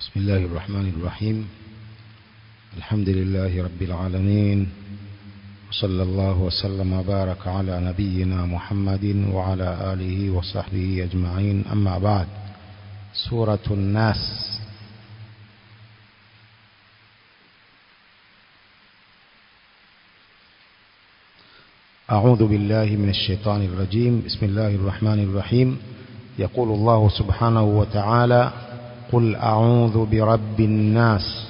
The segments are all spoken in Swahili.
بسم الله الرحمن الرحيم الحمد لله رب العالمين وصلى الله وسلم وبارك على نبينا محمد وعلى آله وصحبه أجمعين أما بعد سورة الناس أعوذ بالله من الشيطان الرجيم بسم الله الرحمن الرحيم يقول الله سبحانه وتعالى قل أعوذ برب الناس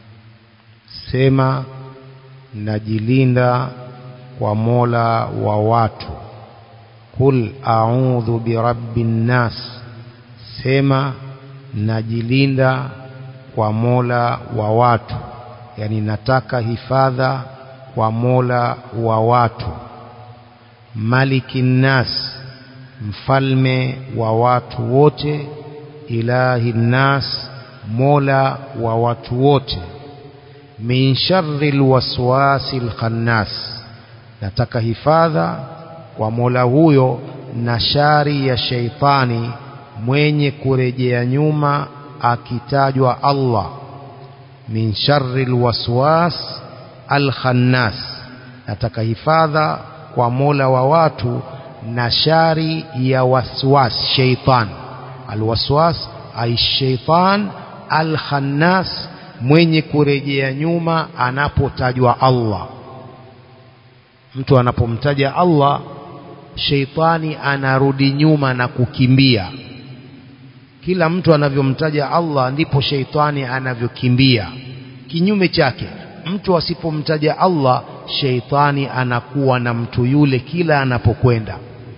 sema najilinda kwa mola wa watu qul a'udhu birabbin nas sema najilinda kwa mola wa watu yani nataka hifadha kwa mola wa watu malikin nas mfalme wa watu wote ilahi nas mola wa watu wote min sharri alwaswasi alkhannas nataka hifadha kwa mola huyo na shari ya sheitani mwenye kurejea nyuma akitajwa Allah min sharri alwaswas alkhannas nataka hifadha kwa mola wa watu na shari ya waswas sheitan alwaswas ay sheitan alkhannas mwenye kurejea nyuma anapotajwa Allah mtu anapomtaja Allah sheitani anarudi nyuma na kukimbia kila mtu anavyomtaja Allah ndipo sheitani anavyokimbia kinyume chake mtu asipomtaja Allah sheitani anakuwa na mtu yule kila anapokwenda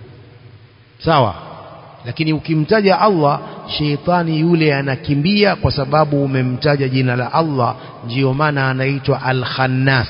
sawa lakini ukimtaja Allah sheitani yule anakimbia kwa sababu umemtaja jina la Allah ndiyo maana anaitwa al-khannas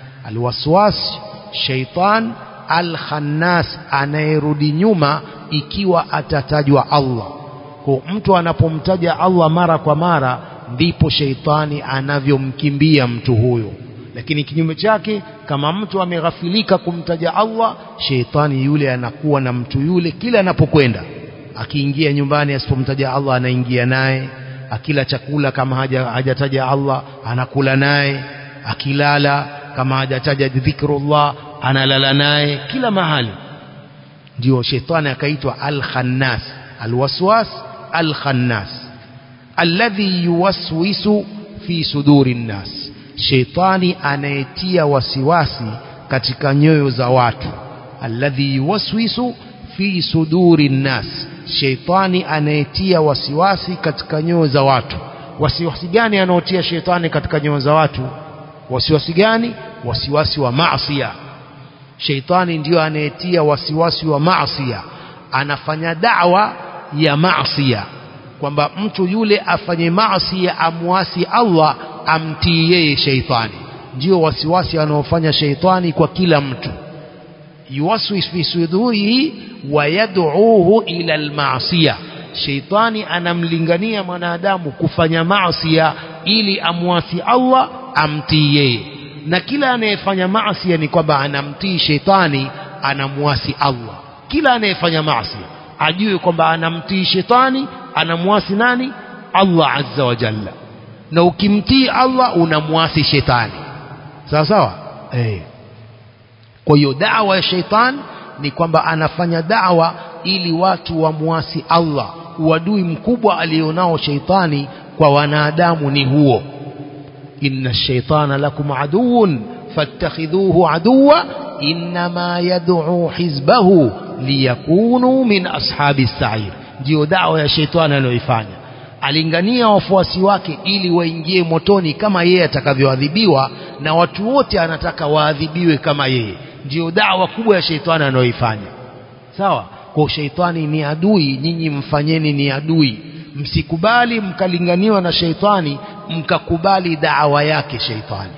alwaswas sheitan al-khannas anayerudi nyuma ikiwa atatajwa Allah kwa mtu anapomtaja Allah mara kwa mara ndipo sheitani anavyomkimbia mtu huyo lakini kinyume chake kama mtu ameghafilika kumtaja Allah sheitani yule anakuwa na mtu yule kila anapokwenda akiingia nyumbani asipomtaja Allah anaingia naye akila chakula kama haja, hajataja Allah anakula naye akilala kama hajataja dhikrullah analala naye kila mahali ndio shetani akaitwa al-khannas al-waswas al-khannas alladhi yuwaswisu fi suduri nnas shetani anayetia wasiwasi katika nyoyo za watu alladhi yuwaswisu fi suduri nnas sheitani anayetia wasiwasi katika nyoyo za watu wasiwasi gani anaotia sheitani katika nyoyo za watu wasiwasi gani wasiwasi wa maasiya sheitani ndiyo anayetia wasiwasi wa maasiya anafanya dawa ya maasiya kwamba mtu yule afanye maasiya amwasi Allah amtii yeye sheitani ndio wasiwasi anaofanya sheitani kwa kila mtu yuwaswis fi sudurihi wayad'uuhu ila almaasiya sheitani anamlingania mwanadamu kufanya maasiya ili amwasi Allah amtii yeye na kila anayefanya maasiya ni kwamba anamtii sheitani anamwasi Allah kila anayefanya maasiya ajue kwamba anamtii shetani anamwasi nani Allah azza wa jalla na ukimtii Allah unamwasi shetani sawa sawa eh kwa hiyo dawa ya sheitan ni kwamba anafanya dawa ili watu wamwasi Allah uadui mkubwa alionao sheitani kwa wanadamu ni huo inna shaitana lakum aduun fattakhidhuhu aduwa inma yad'u hizbahu liyakunu min ashabi sa'ir ndio dawa ya sheitani anayoifanya alingania wafuasi wake ili waingie motoni kama yeye atakavyoadhibiwa na watu wote anataka waadhibiwe kama yeye ndio dawa kubwa ya sheitani anayoifanya sawa kwa sheitani ni adui nyinyi mfanyeni ni adui msikubali mkalinganiwa na sheitani mkakubali dawa yake sheitani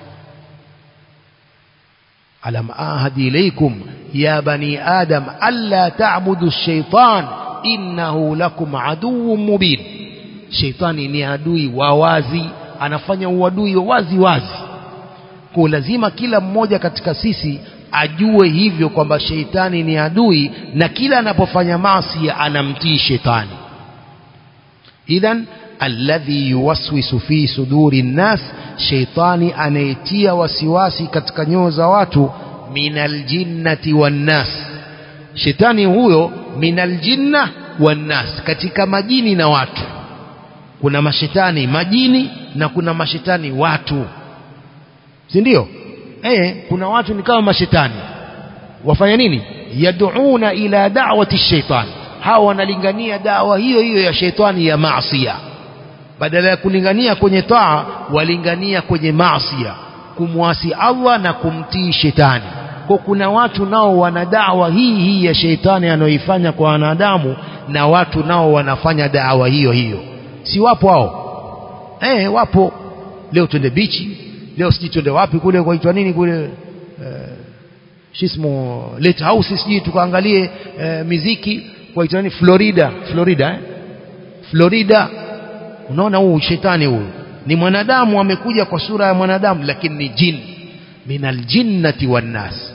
alam ahadi ilaykum ya bani adam alla ta'budu ash-shaytan innahu lakum aduwwun mubin sheitani ni adui wa wazi anafanya uadui wazi wazi kwa lazima kila mmoja katika sisi ajue hivyo kwamba sheitani ni adui na kila anapofanya maasi anamtii shetani idhan alladhi yuwaswisu fi suduri nnas sheitani anayetia wasiwasi katika nyoyo za watu minal jinnati wannas shetani huyo minal jinna wannas katika majini na watu kuna mashetani majini na kuna mashetani watu si ndio eh kuna watu ni kama mashetani wafanya nini yad'una ila da'wati shaitan hawa wanalingania dawa hiyo hiyo ya sheitani ya maasiya badala ya kulingania kwenye taa walingania kwenye maasiya kumwasi Allah na kumtii shetani kwa kuna watu nao wana dawa hii hii ya sheitani anayoifanya kwa wanadamu na watu nao wanafanya dawa hiyo hiyo si wapo hao eh wapo leo twende bichi leo sijui twende wapi kule kwaitwa nini kule eh, shismo late house sijui tukaangalie eh, miziki kwaitwa nini Florida Florida eh? Florida unaona huu shetani huyu ni mwanadamu amekuja kwa sura ya mwanadamu lakini ni jini min aljinnati wannas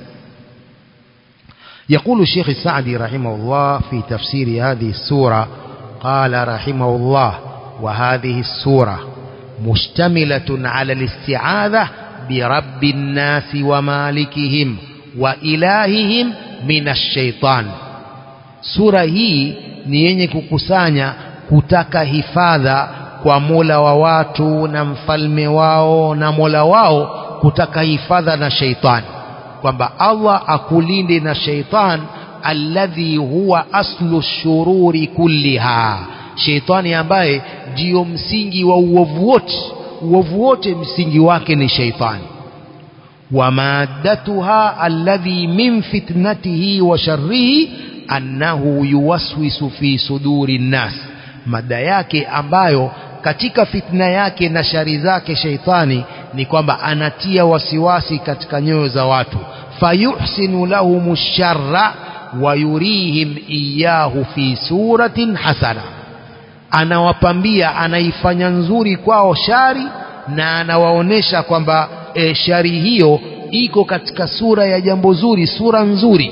يقول الشيخ السعدي رحمه الله في تفسير هذه السورة قال رحمه الله وهذه السورة مشتملة على الاستعاذة برب الناس ومالكهم وإلههم من الشيطان سورة هي ni yenye kukusanya kutaka hifadha kwa mola wa watu na mfalme wao na mola wao kutaka hifadha na sheitani kwamba Allah akulinde na sheitan alladhi huwa aslu shururi kulliha sheitani ambaye ndiyo msingi wa uovu wote uovu wote msingi wake ni sheitani wa maddatuha alladhi min fitnatihi wa sharrihi annahu yuwaswisu fi suduri nnas mada yake ambayo katika fitna yake na shari zake sheitani ni kwamba anatia wasiwasi katika nyoyo za watu fayuhsinu lahum sharra wa yurihim iyahu fi suratin hasana anawapambia anaifanya nzuri kwao shari na anawaonesha kwamba e, shari hiyo iko katika sura ya jambo zuri sura nzuri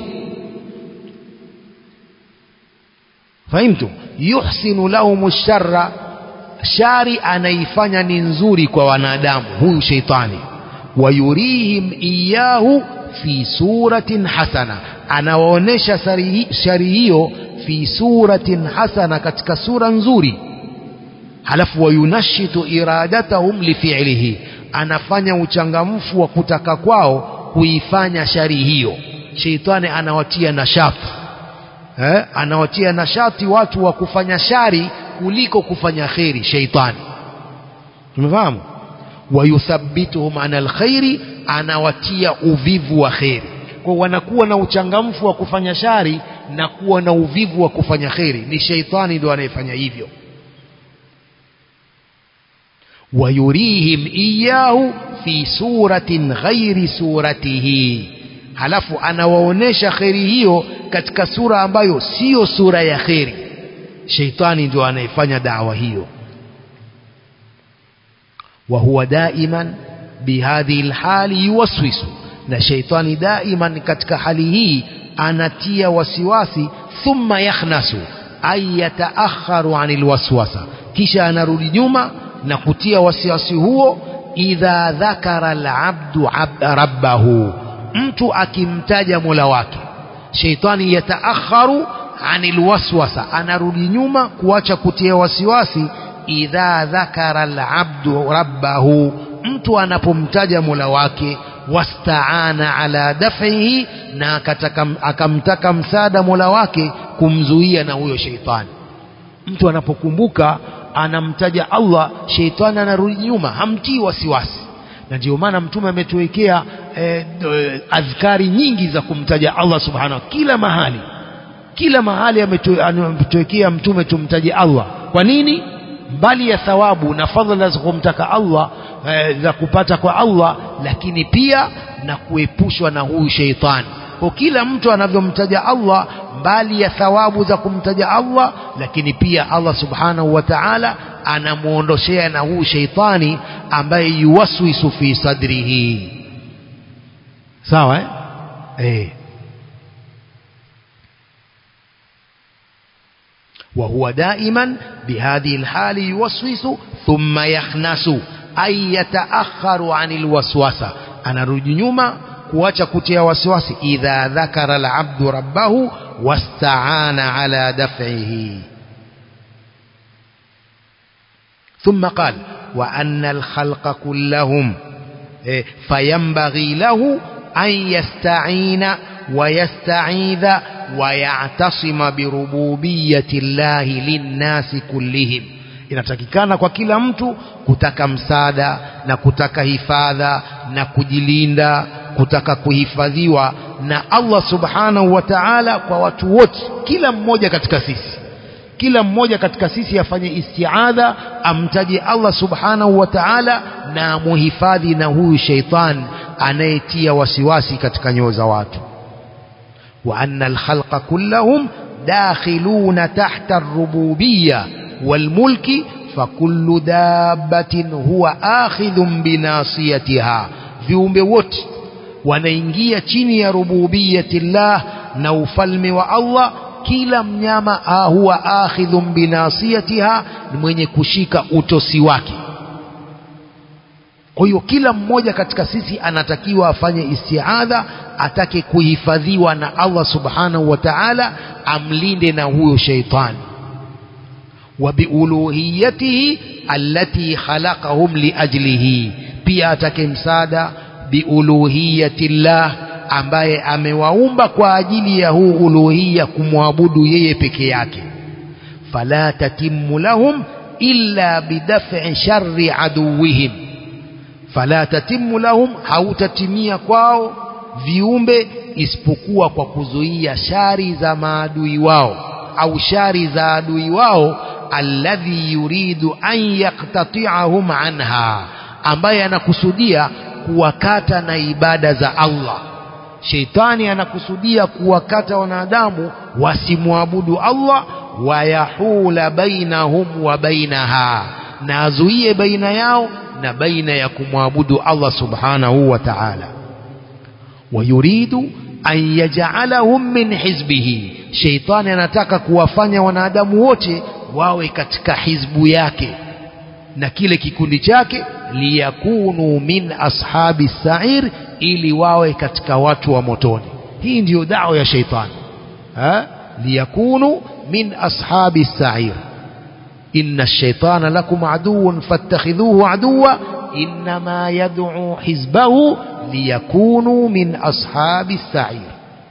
fahimtu yuhsinu lahum sharra shari anaifanya ni nzuri kwa wanadamu huyu sheitani wayurihim iyahu fi suratin hasana anawaonesha shari hiyo fi suratin hasana katika sura nzuri halafu wayunashitu iradatahum lifi'lihi anafanya uchangamfu wa kutaka kwao kuifanya shari hiyo sheitani anawatia nashati eh? anawatia nashati watu wa kufanya shari kuliko kufanya kheri sheitani tumefahamu wayuthabbituhum ana alkhairi anawatia uvivu wa kheri kwa wanakuwa na uchangamfu wa kufanya shari na kuwa na uvivu wa kufanya kheri ni sheitani ndio anayefanya hivyo wayurihim iyahu fi suratin ghairi suratihi halafu anawaonesha kheri hiyo katika sura ambayo siyo sura ya kheri sheitani ndio anayefanya dawa hiyo wa huwa daiman bihadhihi alhali yuwaswisu na sheitani daiman katika hali hii anatia wasiwasi thumma yakhnasu ay yataakharu anil waswasa kisha anarudi nyuma na kutia wasiwasi huo idha dhakara alabdu rabbahu mtu akimtaja mola wake sheitani yataakharu anil waswasa anarudi nyuma kuacha kutia wasiwasi idha dhakara alabdu rabbahu mtu anapomtaja mola wake wastaana ala daf'ihi na akataka, akamtaka msaada mola wake kumzuia na huyo sheitani mtu anapokumbuka anamtaja Allah sheitani anarudi nyuma hamtii wasiwasi na ndio maana mtume ametuwekea eh, adhkari nyingi za kumtaja Allah subhanahu kila mahali kila mahali ametuwekea mtume tumtaje Allah kwa nini mbali ya thawabu na fadhila za kumtaka Allah eh, za kupata kwa Allah lakini pia na kuepushwa na huyu sheitani kwa kila mtu anavyomtaja Allah mbali ya thawabu za kumtaja Allah lakini pia Allah subhanahu wa ta'ala anamuondoshea na huyu sheitani ambaye yuwaswisu fi sadrihi sawa eh? Eh. وهو دائما بهذه الحال يوسوس ثم يخنس أي يتأخر عن الوسوسة أنا رجنيما kuacha kutia wasiwasi idha dhakara alabdu rabbahu wastaana ala daf'ihi ثم قال وأن الخلق كلهم فينبغي له أن يستعين ويستعيذ ويعتصم بربوبية الله للناس كلهم inatakikana kwa kila mtu kutaka msaada na kutaka hifadha na kujilinda kutaka kuhifadhiwa na Allah subhanahu wa ta'ala kwa watu wote kila mmoja katika sisi kila mmoja katika sisi afanye istiadha amtaje Allah subhanahu wa ta'ala na amuhifadhi na huyu sheitan anayetia wasiwasi katika nyoyo za watu wa anna alkhalqa kullahum dakhiluna tahta ar-rububiyyah والملك فكل دابة هو آخذ بناصيتها viumbe wote wanaingia chini ya rububiyatillah na ufalme wa Allah kila mnyama huwa akhidhun binasiyatiha ni mwenye kushika utosi wake kwa hiyo kila mmoja katika sisi anatakiwa afanye istiadha atake kuhifadhiwa na Allah subhanahu wa ta'ala amlinde na huyo sheitani وبألوهيته التي خلقهم لأجله pia atake msaada biuluhiyati llah ambaye amewaumba kwa ajili ya huu uluhia kumwabudu yeye peke yake fala tatimmu lahum illa bidaf'i sharri aduwihim fala tatimmu lahum hautatimia kwao viumbe isipokuwa kwa kuzuia shari za maadui wao au shari za adui wao alladhi yuridu an yaqtati'ahum anha ambaye anakusudia kuwakata na ibada za Allah sheitani anakusudia kuwakata wanadamu wasimwabudu Allah wayahula bainahum wa bainaha na azuie baina yao na baina ya kumwabudu Allah subhanahu wa ta'ala wayuridu an yaj'alahum min hizbihi sheitani anataka kuwafanya wanadamu wote wawe katika hizbu yake na kile kikundi chake liyakunu min ashabi sa'ir ili wawe katika watu wa motoni hii ndiyo dawa ya sheitani ha liyakunu min ashabi sa'ir inna ash-shaytana lakum aduwwun fattakhidhuhu aduwwa inma yad'u hizbahu liyakunu min ashabi sa'ir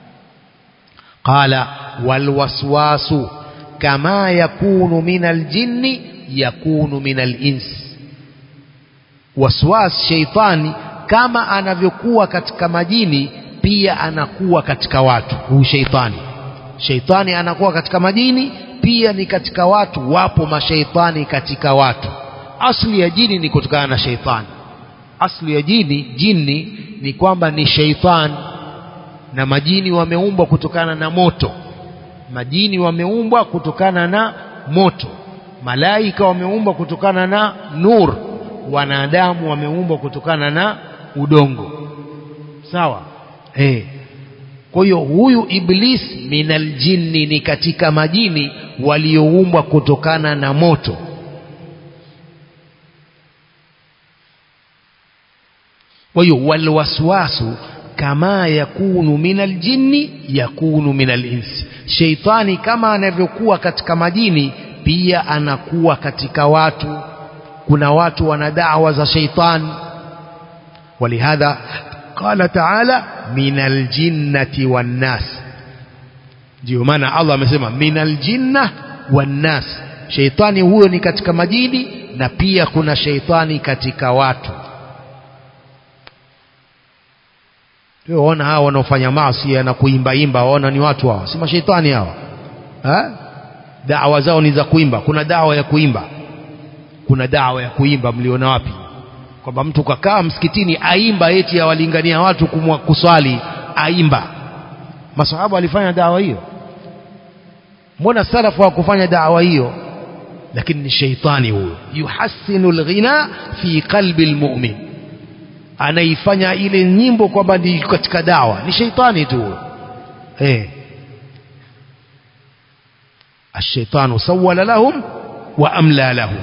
qala walwaswasu kama yakunu min aljinni yakunu min alins waswas sheitani kama anavyokuwa katika majini pia anakuwa katika watu huu sheitani sheitani anakuwa katika majini pia ni katika watu wapo masheitani katika watu asli ya jini ni kutokana na sheitani asli ya jini jini ni kwamba ni sheitani na majini wameumbwa kutokana na moto majini wameumbwa kutokana na moto malaika wameumbwa kutokana na nur wanadamu wameumbwa kutokana na udongo sawa eh kwa hiyo huyu iblis minal jinni ni katika majini walioumbwa kutokana na moto kwa hiyo walwaswasu kama yakunu minal jinni yakunu minal insi sheitani kama anavyokuwa katika majini pia anakuwa katika watu kuna watu wana dawa za sheitani ولهذا قال تعالى من الجنة والناس ndio maana Allah amesema minal jinna wannas sheitani huyo ni katika majini na pia kuna sheitani katika watu waona hawa wanaofanya maasi na kuimbaimba waona ni watu hawa si mashaitani hawa ha? dawa zao ni za kuimba kuna dawa ya kuimba kuna dawa ya kuimba mliona wapi kwamba mtu kakaa msikitini aimba eti awalingania watu kumwa kuswali aimba masahaba walifanya dawa hiyo mbona salafu hawakufanya dawa hiyo lakini ni sheitani huyo yuhassinu alghina fi qalbi almu'min anaifanya ile nyimbo kwamba ni katika dawa ni sheitani tu eh الشيطان سول لهم وأملى لهم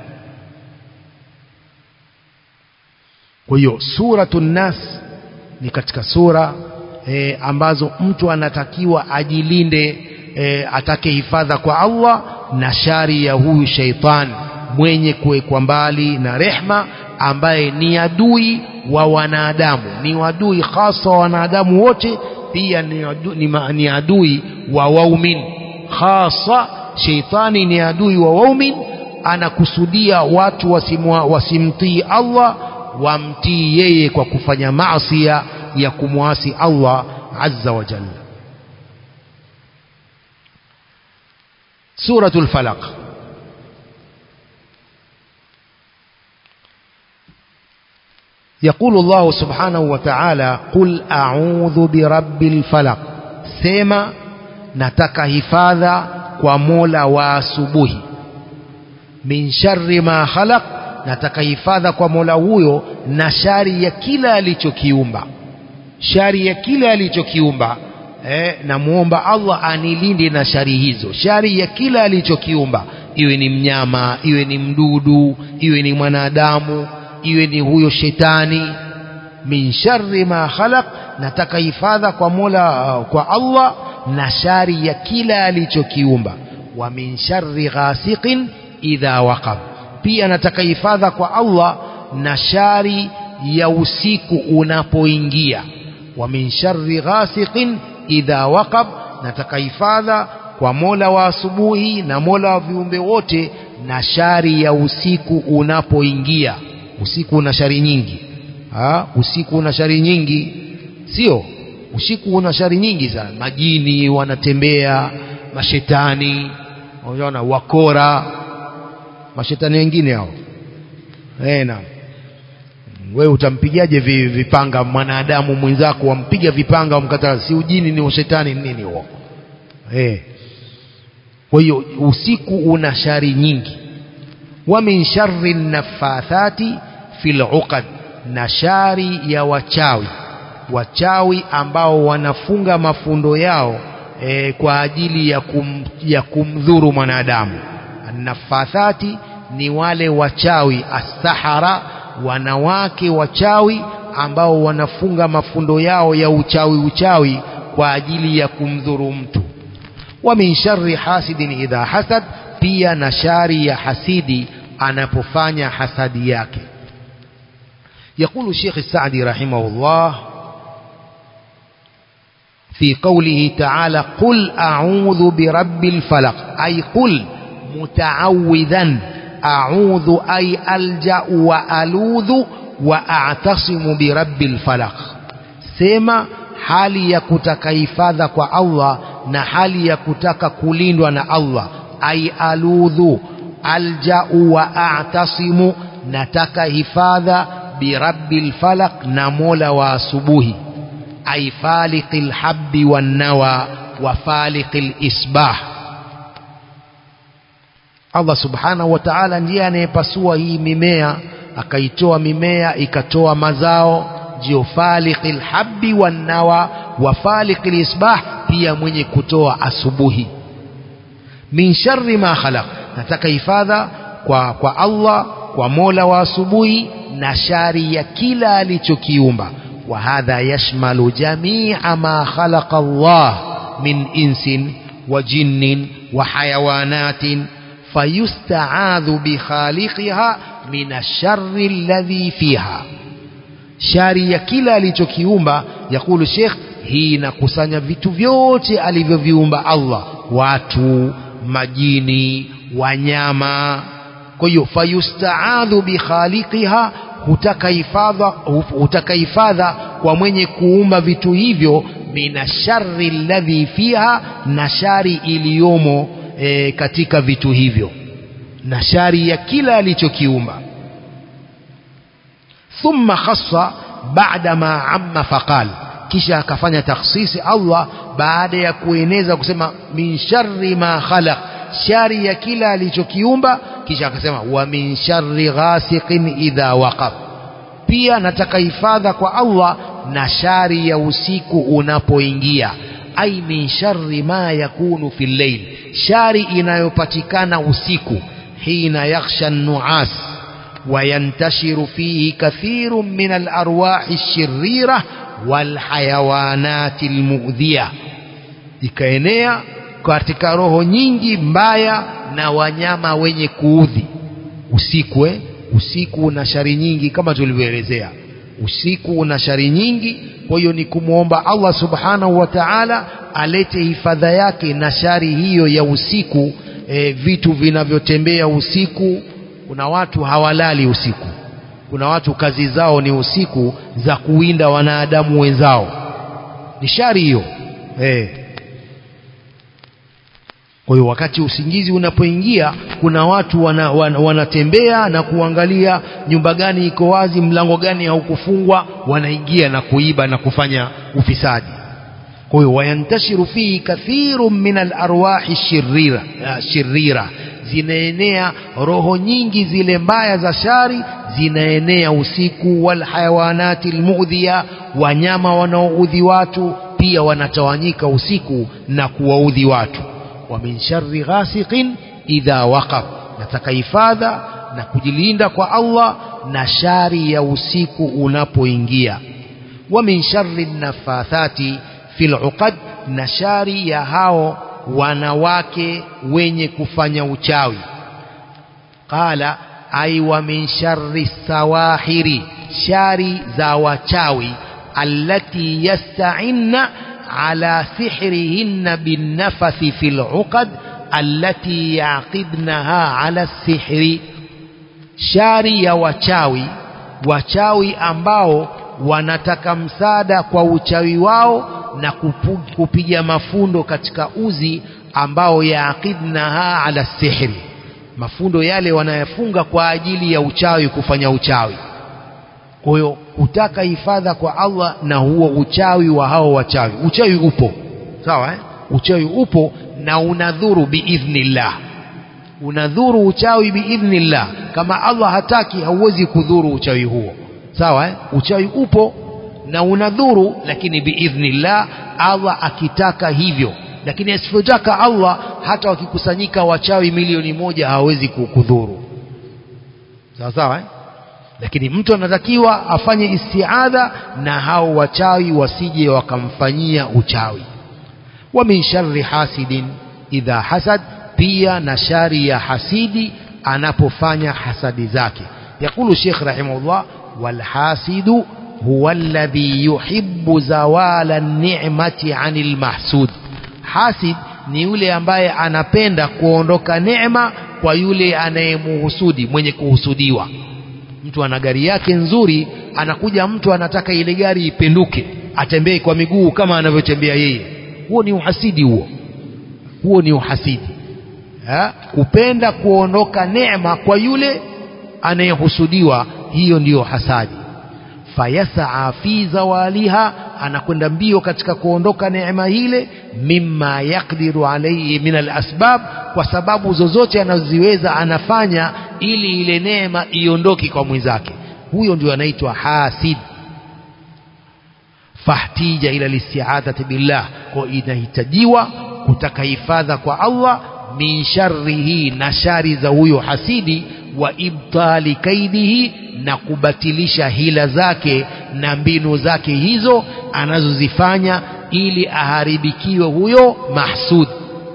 kwa hiyo suratu nnas ni katika sura e, ambazo mtu anatakiwa ajilinde e, atake hifadha kwa Allah na shari ya huyu sheitan mwenye kuwekwa mbali na rehma ambaye ni adui wa wanadamu ni adui hasa wa wanadamu wote pia ni adui, ni, ma, ni adui wa waumin hasa sheitani ni adui wa waumin anakusudia watu wasimwa, wasimtii Allah wamtii yeye kwa kufanya maasia ya kumwasi Allah azza wa jalla suratul falaq يقول الله سبحانه وتعالى قل أعوذ برب الفلق سيما نتك هفاذا ومولا واسبه من شر ما خلق nataka hifadha kwa mola huyo na shari ya kila alichokiumba shari ya kila alichokiumba eh, namwomba allah anilinde na shari hizo shari ya kila alichokiumba iwe ni mnyama iwe ni mdudu iwe ni mwanadamu iwe ni huyo shetani min sharri ma khalaq nataka hifadha kwa mola uh, kwa allah na shari ya kila alichokiumba wa min sharri ghasiqin idha waqab pia nataka hifadha kwa Allah na shari ya usiku unapoingia wa min sharri ghasiqin idha waqab nataka hifadha kwa Mola wa asubuhi na Mola wa viumbe wote na shari ya usiku unapoingia usiku una shari nyingi ha? usiku una shari nyingi sio usiku una shari nyingi sana majini wanatembea mashetani unaona wakora mashetani wengine hao eh naam wewe utampigaje vipanga mwanadamu mwenzako wampiga vipanga wamkata si ujini ni shetani nini huo eh kwa hiyo usiku una shari nyingi wa min sharri nafathati fil uqad na shari ya wachawi wachawi ambao wanafunga mafundo yao e, kwa ajili ya, kum, ya kumdhuru mwanadamu nafathati ni wale wachawi asahara wanawake wachawi ambao wanafunga mafundo yao ya uchawi uchawi kwa ajili ya kumdhuru mtu wa min sharri hasidin idha hasad pia na shari ya hasidi anapofanya hasadi yake يقول الشيخ السعدي رحمه الله في قوله تعالى قل أعوذ برب الفلق أي قل متعوذا أعوذ أي ألجأ وألوذ وأعتصم برب الفلق سيما hali ya kutaka hifadha kwa Allah na hali ya kutaka kulindwa na Allah ai aludhu aljau wa a'tasimu nataka hifadha birabbil falaq na mola wa asubuhi ai faliqil habbi wan nawa wa faliqil isbah Allah subhanahu wa ta'ala ndiye anayepasua hii mimea akaitoa mimea ikatoa mazao ndio faliqil habbi wan nawa wa faliqil isbah pia mwenye kutoa asubuhi min sharri ma khalaq nataka hifadha kwa kwa Allah kwa Mola wa asubuhi na shari ya kila alichokiumba wa hadha yashmalu jami'a ma khalaqa Allah min insin wa jinnin wa hayawanatin fayusta'adhu bi khaliqiha min ash-sharri alladhi fiha shari ya kila alichokiumba yakulu Sheikh hii inakusanya vitu vyote alivyoviumba Allah watu majini wanyama kwa hiyo fayustaadhu bikhaliqiha hutaka hifadha hutaka hifadha kwa mwenye kuumba vitu hivyo mina sharri alladhi fiha na shari iliyomo e, katika vitu hivyo na shari ya kila alichokiumba thumma khassa baada ma amma faqal kisha akafanya takhsisi Allah baada ya kueneza kusema min sharri ma khalaq shari ya kila alichokiumba kisha akasema wa min sharri ghasiqin idha waqab pia nataka hifadha kwa Allah na shari ya usiku unapoingia ai min sharri ma yakunu fil layl shari inayopatikana usiku hina yakhsha nuas وينتشر فيه كثير من الأرواح الشريرة والحيوانات المؤذية ikaenea katika roho nyingi mbaya na wanyama wenye kuudhi usiku eh? usiku una shari nyingi kama tulivyoelezea usiku una shari nyingi kwa hiyo ni kumwomba Allah subhanahu wa ta'ala alete hifadha yake na shari hiyo ya usiku e, vitu vinavyotembea usiku kuna watu hawalali usiku kuna watu kazi zao ni usiku za kuwinda wanadamu wenzao ni shari hiyo eh kwa hiyo wakati usingizi unapoingia kuna watu wana, wana, wanatembea na kuangalia nyumba gani iko wazi mlango gani haukufungwa wanaingia na kuiba na kufanya ufisadi kwa hiyo wayantashiru fihi kathiru min alarwahi shirira, shirira zinaenea roho nyingi zile mbaya za shari zinaenea usiku walhayawanati almuudhiya wanyama wanaoudhi watu pia wanatawanyika usiku na kuwaudhi watu wa min sharri ghasiqin idha waqab nataka hifadha na kujilinda kwa Allah na shari ya usiku unapoingia wa min sharri nafathati fil uqad na shari ya hao wanawake wenye kufanya uchawi qala ay wa min sharri sawahiri shari za wachawi allati yasta'inna على سحرهن بالنفث في العقد التي يعقدنها على السحر shari ya wachawi wachawi ambao wanataka msaada kwa uchawi wao na kupu, kupiga mafundo katika uzi ambao yaaqidnaha ala sihri mafundo yale wanayafunga kwa ajili ya uchawi kufanya uchawi kwa hiyo kutaka hifadha kwa Allah na huo uchawi wa hao wachawi uchawi upo sawa eh? uchawi upo na unadhuru biidhnillah unadhuru uchawi biidhnillah kama Allah hataki hauwezi kudhuru uchawi huo sawa eh? uchawi upo na unadhuru lakini biidhnillah Allah akitaka hivyo lakini asipotaka Allah hata wakikusanyika wachawi milioni moja hawezi kukudhuru sawa sawa eh? lakini mtu anatakiwa afanye istiadha na hao wachawi wasije wakamfanyia uchawi wa min sharri hasidin idha hasad pia na shari ya hasidi anapofanya hasadi zake yakulu Sheikh rahimahullah wal hasidu huwa alladhi yuhibbu zawala ni'mati anil mahsud hasid ni yule ambaye anapenda kuondoka neema kwa yule anayemuhusudi mwenye kuhusudiwa mtu ana gari yake nzuri anakuja mtu anataka ile gari ipenduke atembee kwa miguu kama anavyotembea yeye huo ni uhasidi huo huo ni uhasidi ha? kupenda kuondoka neema kwa yule anayehusudiwa hiyo ndiyo hasadi fayasaa fi zawaliha anakwenda mbio katika kuondoka neema hile mimma yakdiru alayhi min alasbab kwa sababu zozote anazoziweza anafanya ili ile neema iondoke kwa mwenzake huyo ndio anaitwa hasid fahtija ila listi'adhati billah kwa inahitajiwa kutaka hifadha kwa Allah min sharrihi na shari za huyo hasidi wa ibtali kaidihi na kubatilisha hila zake na mbinu zake hizo anazozifanya ili aharibikiwe huyo mahsud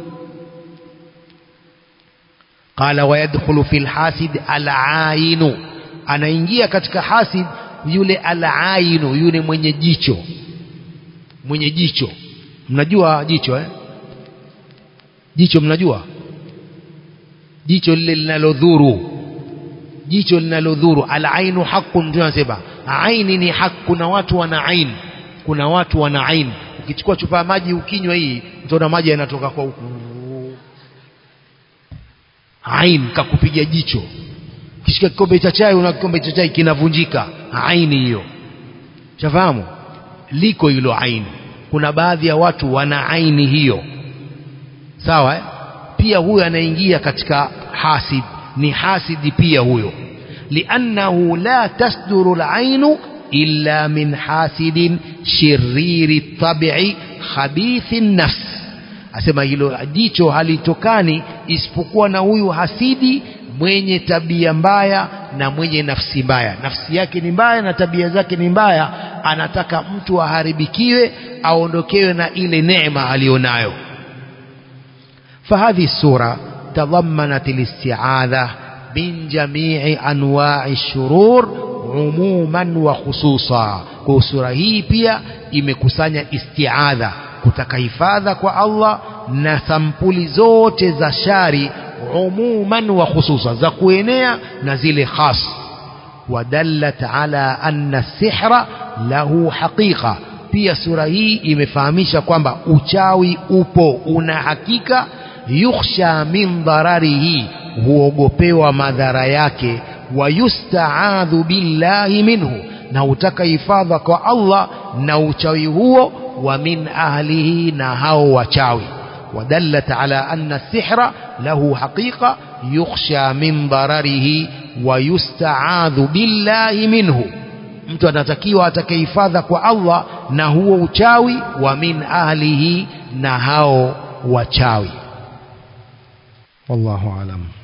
qala wayadkhulu fil hasid al-ainu anaingia katika hasid yule al-ainu yule mwenye jicho mwenye jicho mnajua jicho eh jicho mnajua jicho lile linalodhuru jicho linalodhuru al-ainu haqqun ndio anasema aini ni haki kuna watu wana ain kuna watu wana ain ukichukua chupa ya maji ukinywa hii utaona maji yanatoka kwa huku ain kakupiga jicho ukishika kikombe cha chai una kikombe cha chai kinavunjika aini hiyo shafahamu liko hilo aini kuna baadhi ya watu wana aini hiyo sawa eh? pia huyo anaingia katika hasid ni hasidi pia huyo liannahu la tasduru alainu illa min hasidin shiriri tabi'i khabithi nafs asema hilo jicho halitokani isipokuwa na huyu hasidi mwenye tabia mbaya na mwenye nafsi mbaya nafsi yake ni mbaya na tabia zake ni mbaya anataka mtu aharibikiwe aondokewe na ile neema aliyonayo فهذه السورة تضمنت الاستعاذة من جميع أنواع الشرور عموما وخصوصا kwa sura hii pia imekusanya istiadha kutaka hifadha kwa Allah na sampuli zote za shari umuman wa khususa za kuenea na zile khas wadallat ala anna sihra lahu haqiqa pia sura hii imefahamisha kwamba uchawi upo una hakika yukhsha min dhararihi huogopewa madhara yake wayustaadhu billahi minhu na utaka hifadha kwa Allah na uchawi huo wa min ahlihi na hao wachawi ودلت على أن السحر له حقيقة يخشى من ضرره ويستعاذ بالله منه mtu anatakiwa atakayehifadha kwa Allah na huo uchawi wa min ahlihi na hao wachawi wallahu alam